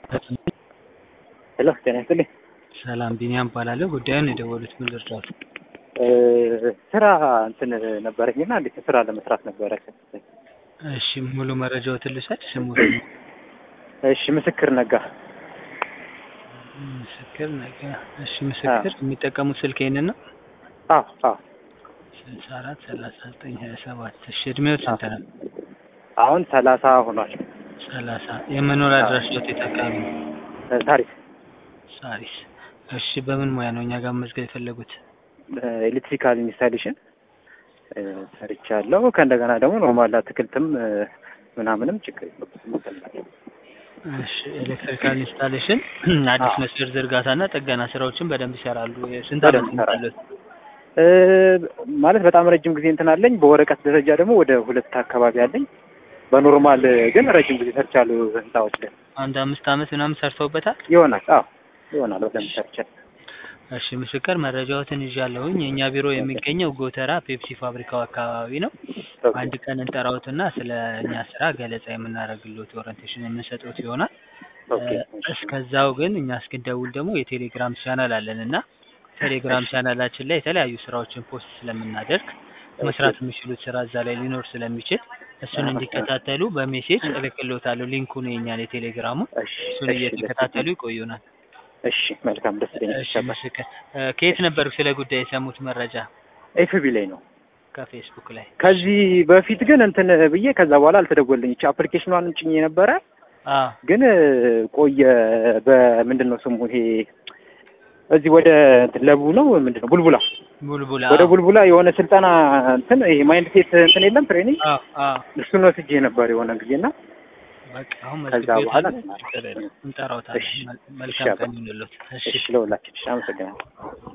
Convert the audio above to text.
ሄሎ ጤና ይስጥልኝ። ሰላም ቢኒያም እባላለሁ። ጉዳዩን የደወሉት ምን ልርዳዎት? ስራ እንትን ነበረኝና እንዴት ስራ ለመስራት ነበረ። እሺ ሙሉ መረጃዎትን ልውሰድ። ስሙ እሺ ምስክር ነጋ። ምስክር ነገ። እሺ ምስክር የሚጠቀሙት ስልክ ይሄንን ነው? አዎ አዎ። ስልሳ አራት ሰላሳ ዘጠኝ ሀያ ሰባት እሺ እድሜዎት ስንት ነው? አሁን ሰላሳ ሆኗል። ሰላሳ የመኖሪያ አድራሻዎት የት አካባቢ ነው? ታሪክ ሳሪስ። እሺ በምን ሙያ ነው እኛ ጋር መመዝገብ የፈለጉት? ኤሌክትሪካል ኢንስታሌሽን ሰርቻለሁ። ከእንደገና ደግሞ ኖርማል አትክልትም ምናምንም ችግር የለውም። እሺ ኤሌክትሪካል ኢንስታሌሽን አዲስ መስመር ዝርጋታና ጥገና ስራዎችን በደንብ ይሰራሉ። ስንት ዓመት በደንብ ይሰራሉ። ይመስላል? ማለት በጣም ረጅም ጊዜ እንትን አለኝ። በወረቀት ደረጃ ደግሞ ወደ ሁለት አካባቢ አለኝ። በኖርማል ግን ረጅም ጊዜ ሰርቻለሁ። ህንፃዎች ላይ አንድ አምስት ዓመት ምናምን ሰርተውበታል? ይሆናል። አዎ ይሆናል። በደንብ ሰርቻለሁ። እሺ ምስክር መረጃዎትን ይዣለሁኝ። የእኛ ቢሮ የሚገኘው ጎተራ ፔፕሲ ፋብሪካው አካባቢ ነው። አንድ ቀን እንጠራዎትና ስለ እኛ ስራ ገለጻ የምናደርግልዎት ኦሪንቴሽን የምንሰጥዎት ይሆናል። ኦኬ እስከዛው ግን እኛ እስክንደውል ደግሞ የቴሌግራም ቻናል አለን እና ቴሌግራም ቻናላችን ላይ የተለያዩ ስራዎችን ፖስት ስለምናደርግ መስራት የሚችሉት ስራ እዛ ላይ ሊኖር ስለሚችል እሱን እንዲከታተሉ በሜሴጅ እልክልዎታለሁ። ሊንኩን የኛን የቴሌግራሙን እሺ እሱን እየተከታተሉ ይቆዩናል። እሺ መልካም ደስ ይለኛል። እሺ ምስክር እ ከየት ነበር ስለ ጉዳይ የሰሙት መረጃ? ኤፍቢ ላይ ነው። ከፌስቡክ ላይ። ከዚህ በፊት ግን እንትን ብዬ ከዛ በኋላ አልተደወልኝ። እቺ አፕሊኬሽኗን ጭኜ ነበረ አ ግን ቆየ። በምንድን ነው ስሙ ይሄ እዚህ ወደ እንትን ለቡ ነው ምንድን ነው ቡልቡላ ቡልቡላ ወደ ቡልቡላ የሆነ ስልጠና እንትን ይሄ ማይንድ ሴት እንትን የለም ትሬኒንግ አ አ እሱን ወስጄ ነበር የሆነ ጊዜና በቃ አሁን ከዛ መዝግቤዎታለሁ። በኋላ ችግር የለም እንጠራዎታለን። እሺ፣ መ- እሺ መልካም አባ። ቀን ይሁንልዎት። እሺ እሺ ለሁላችን እሺ አመሰግናለሁ።